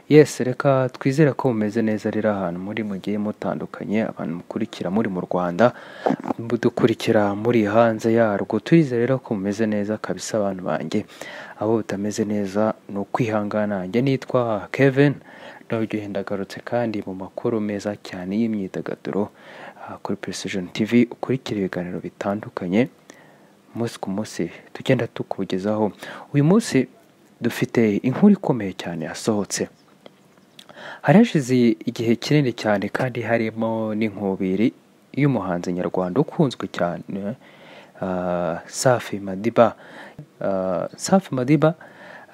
yesi reka twizere ko mumeze neza rero ahantu muri mugiye mutandukanye abantu mukurikira muri mu rwanda mudukurikira muri hanze yarwo twizere rero ko mumeze neza kabisa abantu banjye abo butameze neza ni ukwihangana njye nitwa kevin nabyo ndagarutse kandi mu makuru meza cyane y'imyidagaduro aha kuri precision tv ukurikira ibiganiro bitandukanye umunsi ku munsi tugenda tukugezaho uyu munsi dufite inkuru ikomeye cyane yasohotse harashize igihe kinini cyane kandi harimo n'inkubiri y'umuhanzi nyarwanda ukunzwe cyane ah, safi madiba Ah, safi madiba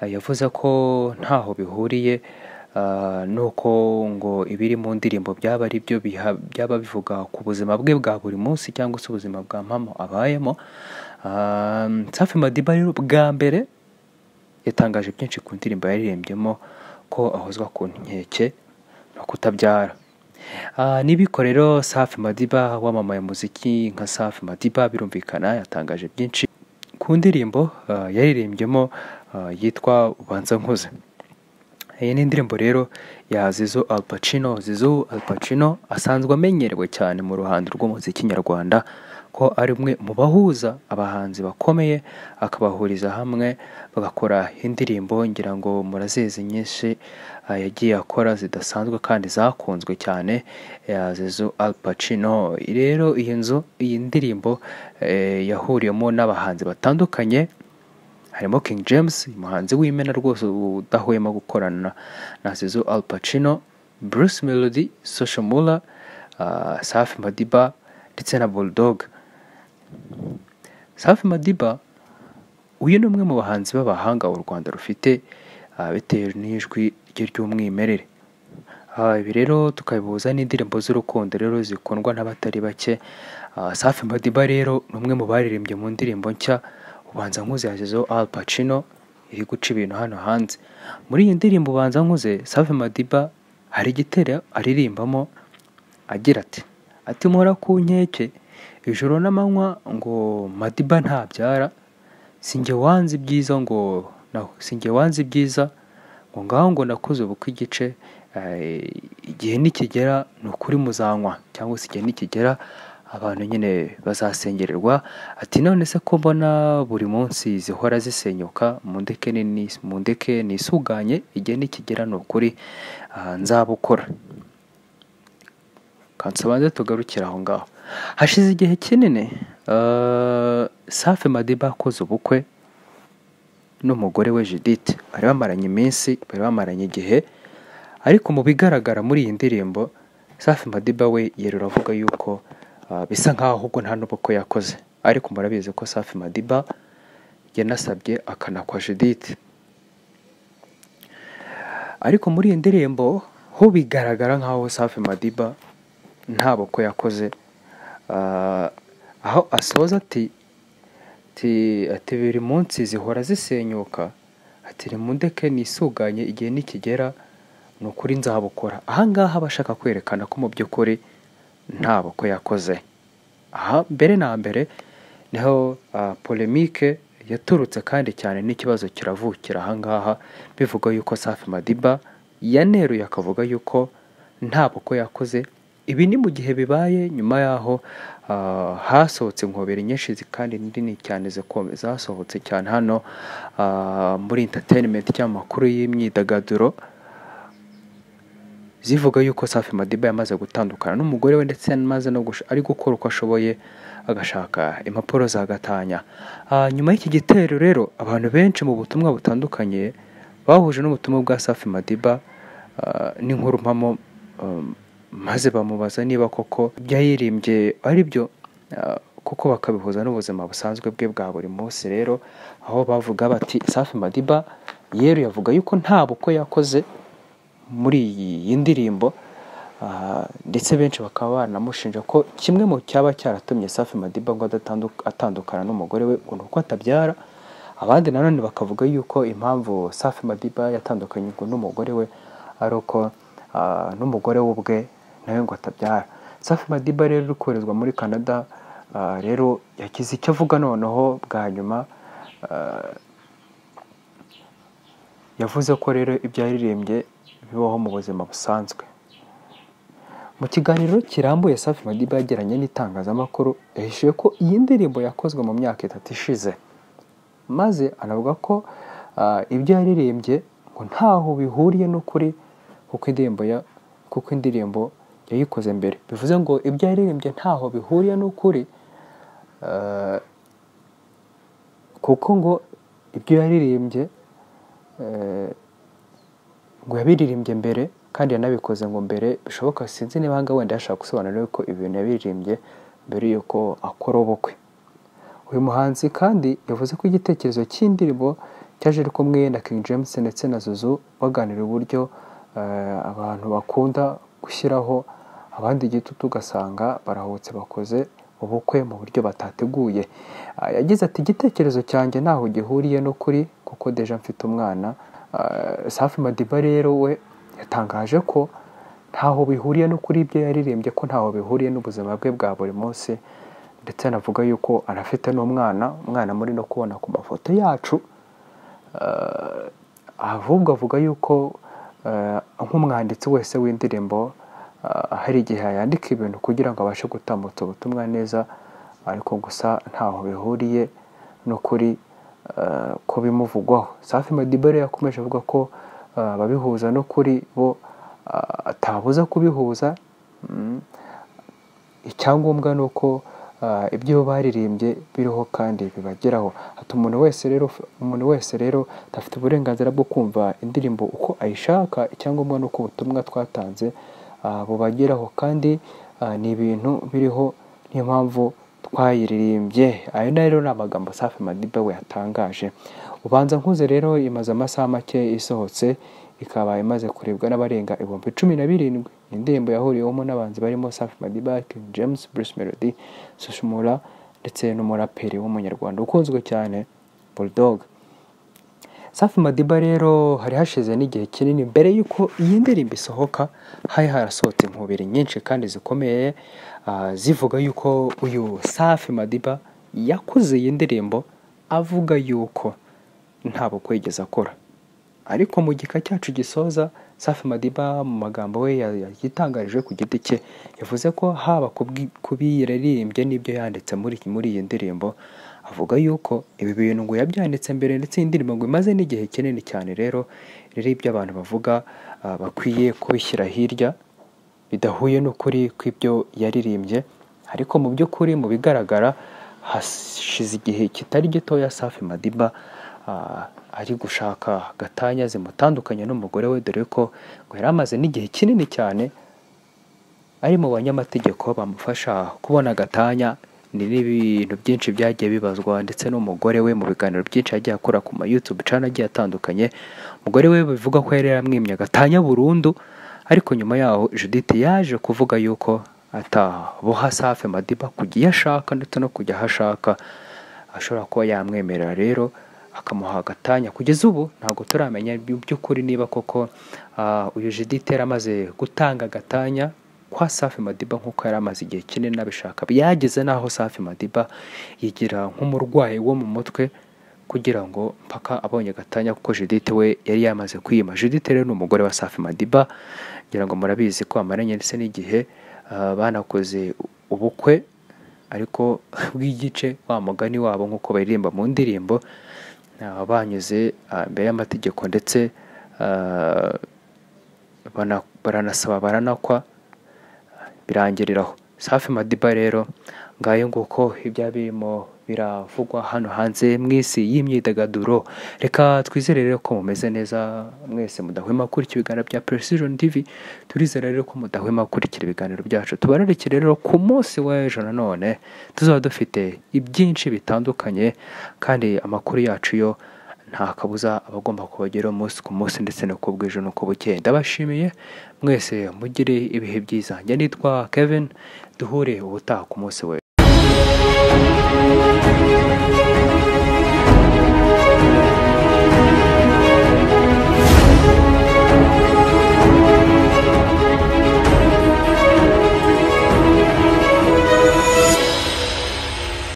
ah, yavuze ko ntaho bihuriye ah, nuko ngo ibiri mu ndirimbo byaba ari byo biha- byaba bivuga ku buzima bwe bwa buri munsi cyangwa se ubuzima bwa mpamvu abayemo Ah, safi madiba rero bwa mbere yatangaje byinshi ku ndirimbo yaririmbyemo ko ahozwa ku nkeke no kutabyara Ah, n'ibiko rero safi madiba wamamaye muziki nka safi madiba birumvikana yatangaje byinshi ku ndirimbo ah, yaririmbyemo ah, yitwa ubanza nkuze iyi ni indirimbo rero ya Zizo Al Pacino Zizo Al Pacino asanzwe amenyerewe cyane mu ruhando rw'umuziki nyarwanda ko ari umwe mu bahuza abahanzi bakomeye akabahuriza hamwe bagakora indirimbo ngira ngo murazizi nyinshi ah, yagiye akora zidasanzwe kandi zakunzwe cyane ya Zizo Al Pacino rero iyi nzu iyi ndirimbo eh, yahuriyemo n'abahanzi batandukanye harimo King James umuhanzi w'imena rwose udahwema gukorana na- na Zizo Al Pacino Bruce Melody Social Mula uh, Safi Madiba ndetse na Bulldog Safi Madiba uyu ni umwe mu bahanzi b'abahanga u Rwanda rufite ah, bitewe n'ijwi rye ry'umwimerere Ah, ibi rero tukabihuza n'indirimbo z'urukundo rero zikundwa n'abatari bake Ah, safi madiba rero ni umwe mu baririmbye mu ndirimbo nshya ubanza nkuze yashyizeho al pacino iri guca ibintu hano hanze muri iyi ndirimbo ubanza nkuze safi madiba hari igitero aririmbamo agira ati ati mpora ku nkeke ijoro n'amanywa ngo madiba ntabyara sinjye wanze ibyiza ngo naho sinjye wanze ibyiza ngo ngaho ngo nakoze ubukwe igice eh, igihe nikigera ni ukuri muzanywa cyangwa se igihe nikigera abantu nyine bazasengererwa ati none se ko mbona buri munsi zihora zisenyuka mundeke ni- mundeke nisuganye igihe nikigera ni ukuri ah, nzabukora kansobanze tugarukire aho ngaho hashize igihe kinini eh, safi madiba akoze ubukwe n'umugore we judith bari bamaranye iminsi bari bamaranye igihe ariko mu bigaragara muri iyi ndirimbo safi madiba we yerura avuga yuko ah, bisa nk'aho ahubwo nta n'ubukwe yakoze ariko murabizi ko safi madiba yanasabye akanakwa judith ariko muri iyi ndirimbo ho bigaragara nk'aho safi madiba nta bukwe yakoze Ah, aho asoza ati ati ati buri munsi zihora zisenyuka ati nimundeke nisuganye igihe nikigera ni ukuri nzabukora aha ngaha aba ashaka kwerekana ko mu by'ukuri nta bukwe yakoze aha mbere na mbere niho ah, polemike yaturutse kandi cyane n'ikibazo kiravukira aha ngaha bivuga yuko safi madiba yaneruye akavuga yuko nta bukwe yakoze ibi ni mu gihe bibaye nyuma y'aho ah, hasohotse inkobere nyinshi zi- kandi nini cyane ziko- zasohotse cyane hano ah, muri entertainment cyangwa amakuru y'imyidagaduro zivuga yuko Safi Madiba yamaze gutandukana n'umugore we ndetse yamaze no gush- ari gukora uko ashoboye agashaka impapuro zagatanya Ah, nyuma y'iki gitero rero abantu benshi mu butumwa butandukanye bahuje n'ubutumwa bwa Safi Madiba ah, n'inkuru mpamo um, maze bamubaza niba koko ibyo yiririmbye ari byo ah, kuko bakabihuza n'ubuzima busanzwe bwe bwa buri munsi rero aho bavuga bati Safi Madiba yeruye avuga yuko nta bukwe yakoze muri iyi ndirimbo ah, ndetse benshi bakaba banamushinja ko kimwe mu cyaba cyaratumye Safi Madiba ngo adatandu- atandukana n'umugore we ngo ni uko atabyara abandi nanone bakavuga yuko impamvu Safi Madiba yatandukanye ngo n'umugore we ari uko ah, n'umugore we ubwe nawe ngo atabyara Safi Madiba rero uri koherezwa muri Canada ah, rero yagize icyo avuga noneho bwa nyuma ah, yavuze ko rero ibyo yaririmbye bibaho mu buzima busanzwe mu kiganiro kirambuye safi madiba yagiranye n'itangazamakuru yahishuye ko iyi ndirimbo yakozwe mu myaka itatu ishize maze anavuga ko ah, ibyo yaririmbye ngo ntaho bihuriye n'ukuri kuko indirimbo ya kuko indirimbo yayikoze mbere bivuze ngo ibyo yaririmbye ntaho bihuriye n'ukuri ah, kuko ngo ibyo yaririmbye eh, ngo yabiririmbye mbere kandi yanabikoze ngo mbere bishoboka sinzi niba hanga wenda yashaka gusobanura yuko ibintu yabiririmbye mbere yuko akora ubukwe uyu muhanzi kandi yavuze ko igitekerezo cy'indirimbo cyaje ari kumwe na King James ndetse na Zuzu baganira uburyo eh, abantu bakunda gushyiraho abandi igitutu ugasanga barahubutse bakoze ubukwe mu buryo batateguye Ah, yagize ati igitekerezo cyanjye ntaho gihuriye n'ukuri kuko deja mfite umwana Ah, Safi Madiba rero we yatangaje ko ntaho bihuriye no kuri ibyo yaririmbye ko ntaho bihuriye n'ubuzima bwe bwa buri munsi ndetse anavuga yuko anafite n'umwana umwana muri no kubona ku mafoto yacu Eh, ahubwo avuga yuko eh, nk'umwanditsi wese w'indirimbo eh, hari igihe yandika ibintu kugira ngo abashe gutambutsa ubutumwa neza ariko gusa ntaho bihuriye n'ukuri eh, ko bimuvugwaho safi madibare yakomeje avuga ko eh, ababihuza n'ukuri bo eh, atabuza kubihuza Mm. icyangombwa ni uko ah, ibyo baririmbye biriho kandi bibageraho ati umuntu wese rero umuntu wese rero afite uburenganzira bwo kumva indirimbo uko ayishaka icyangombwa ni uko ubutumwa twatanze ah, bubageraho kandi ah, ni ibintu biriho niyo mpamvu twayiririmbye ayo na rero ni amagambo safi madiba we yatangaje ubanza nkuze rero imaze amasaha make isohotse ikaba imaze kurebwa n'abarenga ibihumbi cumi na birindwi Ni indirimbo yahuriwemo n'abanzi barimo safi madiba King james bruce melody sushumura ndetse n'umuraperi w'umunyarwanda ukunzwe cyane bulldog safi madiba rero hari hashize n'igihe kinini mbere y'uko iyi ndirimbo isohoka hari harasohotse inkubiri nyinshi kandi zikomeye ah, zivuga y'uko uyu safi madiba yakoze iyi ndirimbo avuga y'uko nta bukwe yigeze akora ariko mu gika cyacu gisoza safi madiba mu magambo we ya- ya- yagitangarije ku giti cye yavuze ko haba kubiyiraririmbye n'ibyo yanditse muri muri iyi ndirimbo avuga yuko ibi bintu ngo yabyanditse mbere ndetse iyi ndirimbo ngo imaze n'igihe kinini cyane rero rero ibyo abantu bavuga ah, bakwiye kubishyira hirya bidahuye n'ukuri kw'ibyo yaririmbye ariko mu by'ukuri mu bigaragara hashize igihe kitari gitoya safi madiba ah, ari gushaka gatanya zimutandukanya n'umugore we dore ko ngo yari amaze n'igihe kinini cyane ari mu banyamategeko bamufasha kubona agatanya ni n'ibintu byinshi byagiye bibazwa ndetse n'umugore we mu biganiro byinshi yagiye akora ku ma YouTube channel agiye atandukanye umugore we bivuga ko yari yaramwimye agatanya burundu ariko nyuma yaho Judith yaje kuvuga yuko ataboha Safi Madiba kujya iyo ashaka ndetse no kujya aho ashaka ashobora kuba yamwemerera rero akamuha agatanya kugeza ubu ntabwo turamenya mu by'ukuri niba koko ah, uyu Judith yari amaze gutanga agatanya kwa Safi Madiba nk'uko yari amaze igihe kinini abishaka byageze n'aho Safi Madiba yigira nk'umurwayi wo mu mutwe kugira ngo mpaka abonye agatanya kuko Judith we yari yamaze kwima Judith rero ni umugore wa Safi Madiba ngira ngo murabizi ko amaranye ndetse n'igihe ah, banakoze ubukwe ariko bw'igice wa mugani wabo nk'uko baririmba mu ndirimbo ah, banyuze ah, imbere y'amategeko ndetse ah, bana- baranasaba baranakwa birangiriraho safi madiba rero ngayo nguko ibya birimo biravugwa hano hanze mu isi y'imyidagaduro reka twizere rero ko mumeze neza mwese mudahwema gukurikira ibiganiro bya precision tv turizera rero ko mudahwema gukurikira ibiganiro byacu tubararike rero ku munsi w'ejo nanone tuzaba dufite ibyinshi bitandukanye kandi amakuru yacu yo nta kabuza aba agomba kubageraho umunsi ku munsi ndetse no ku bwije no ku bukeye ndabashimiye mwese mugire ibihe byiza njye nitwa kevin duhure ubutaha ku munsi we